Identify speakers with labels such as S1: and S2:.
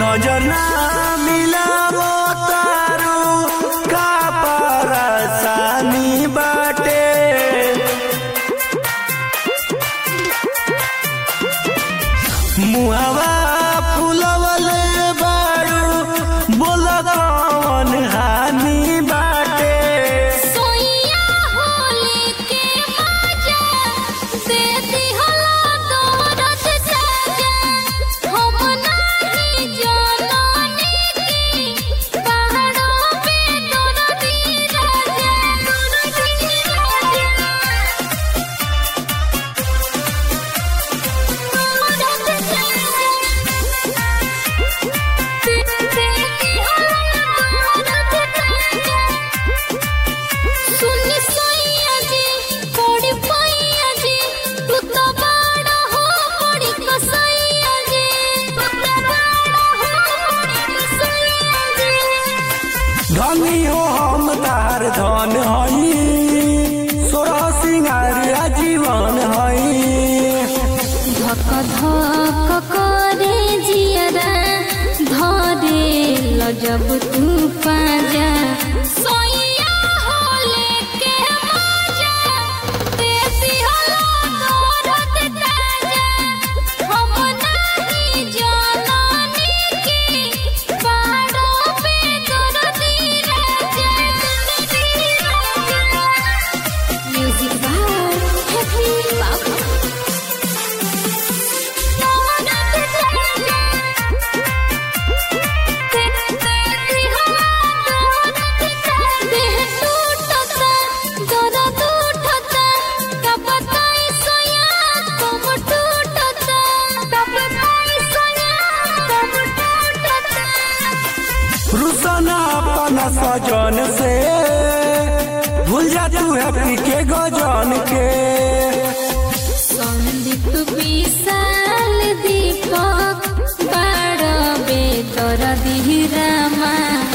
S1: नजर ना मिलावो तारू का परेशानी बाटे मुहावा फुलवले बारू बोल कौन हानि बाटे
S2: सोइया होले के मजा देती हला दौरत सजा हम नहीं जानने की पहाड़ों पे दौड़ती राजा दौड़ती सुन सोइया जी कोड़ी पाइया जी तू तो बड़ा हो बड़ी कसैया जी तू तो बड़ा हो बड़ी कसैया जी
S1: धनी हो हम तार धन हई सोरह सिंगार जीवन हई
S2: धक धक करे जियरा धरे ल जब तू पाजा सोइया होले के मजा देसी होला दौरत ताजा हम नहीं जानने की पहाड़ों पे दौड़ती राजा दौड़ती राजा म्यूजिक बाय हैप्पी बाबा
S1: रुसना अपना सजन से भूल जा तू हैप्पी के गजन के
S2: संदीप विशाल दीपक बड़ बेतर दिहरामा